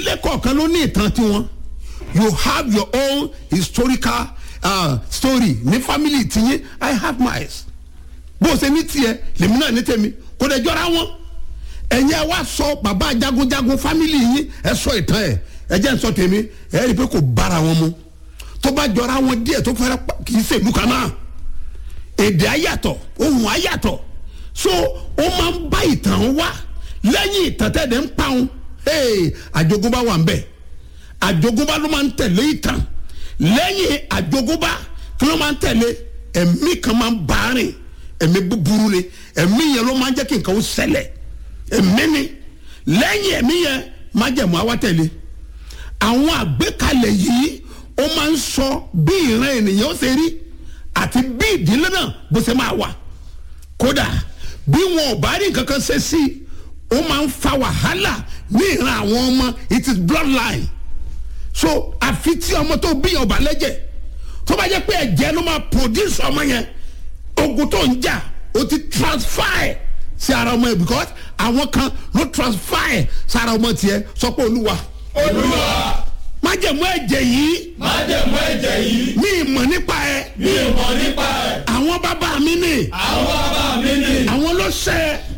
ìdílé kọ̀ọ̀kan ló ní ìtàn tiwọn you have your own historical uh, story ní family tiyín i have mine bó o ṣe ní tiẹ̀ lèmi náà ní tèmi kò dẹ̀ jọra wọn ẹ̀yin ẹ wá sọ bàbá jagunjagun family yín ẹ sọ ìtàn ẹ ẹ jẹ́ n sọ tèmi ẹ rí i pé kò bára wọn mu tó bá jọra wọn díẹ̀ tó fẹ́rẹ́ pa- kì í ṣèlú kan náà èdè ayàtọ̀ ohun ayàtọ̀ so ó máa ń bá ìtàn wá lẹ́yìn ìtàn tẹ̀lé ń pa òun hey, àjogúnbá wà ń bẹ̀ àjogúnbá ló máa ń tẹ̀lé ìtàn lẹ́yìn àjogúnbá kí ló máa ń tẹ̀lé ẹ̀mí kan máa ń bá a rìn ẹ̀mí búburú ni ẹ̀mí yẹn ló máa ń jẹ́ kí nǹkan ó ṣẹlẹ̀ ẹ̀mí ni lẹ́yìn ẹ̀mí yẹn má jẹ̀mú àwa tẹ̀lé àwọn àgbékalẹ̀ yìí ó máa ń sọ bí ìran ènìyàn ó ṣe rí àti bí ìdílé náà bó ṣe máa wà kódà bí wọn ò bá rí nǹkan kan ṣe sí i ó máa ń fa wàhálà ní ìran àwọn ọmọ it is bloodline so àfi tí ọmọ tó bí ọba lẹ́jẹ̀ tó bá jẹ́ pé ẹ̀jẹ̀ ló máa produce ọmọ yẹn ogun tó ń jà ó ti transfer ẹ̀ sí ara ọmọ yẹn because àwọn kan ló transfer ẹ̀ sí ara ọmọ tiẹ̀ sọ pé olúwa olúwa májẹ̀mú ẹ̀jẹ̀ yìí májẹ̀mú ẹ̀jẹ̀ yìí mi ì mọ̀ nípa ẹ̀ mi ò mọ̀ nípa ẹ̀ àwọn bàbá mi ni àwọn bàbá mi ni àwọn ló ṣẹ́